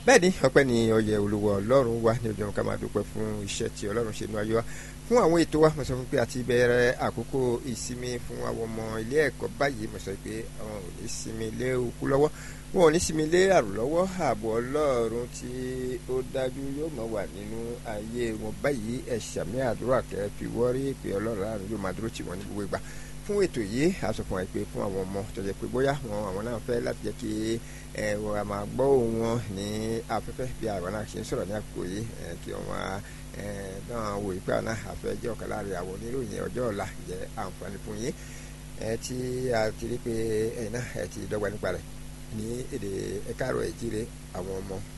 bẹ́ẹ̀ ni ọpẹ́ ni ọyẹ olúwa ọlọ́run wa ní ojú ọ̀hún ká máa dúpẹ́ fún iṣẹ́ tí ọlọ́run ṣe nínú ayé wa fún àwọn ètò wa mo sọ pé àti bẹ̀rẹ̀ àkókò ìsinmi fún àwọn ọmọ ilé ẹ̀kọ́ báyìí mo sọ pé àwọn ò ní sinmi lé okú lọ́wọ́ wọn ò ní sinmi lé àrùn lọ́wọ́ ààbò ọlọ́run tí ó dájú yóò máa wà nínú ayé wọn báyìí ẹ̀ ṣàmì àdúrà kẹ́ fi wọ́rí pé ọlọ́run àrùn yóò máa dúró tì wọ́n ní gbogbo ìgbà fún ètò yìí a sọ fún wa pé fún àwọn ọmọ tó jẹ́ pé bóyá wọn àwọn náà fẹ́ láti jẹ́ kí ẹ wọn a máa gbọ́ ohùn wọn ní afẹ́fẹ́ bí àwọn náà ṣe ń sọ̀rọ̀ ní àkókò yìí ẹ kí wọn ẹ náà wò yí pé àwọn náà àfẹ́ jẹ́ ọ̀kan láàrin àwọn oníròyìn ọjọ́ ọ̀la jẹ́ àǹfààní fún yín ẹ tí a ti rí pé ẹ̀yin náà ẹ ti dọ́gba nípa rẹ̀ ní èdè ẹ̀ka àrò ẹ̀jíire àwọn ọmọ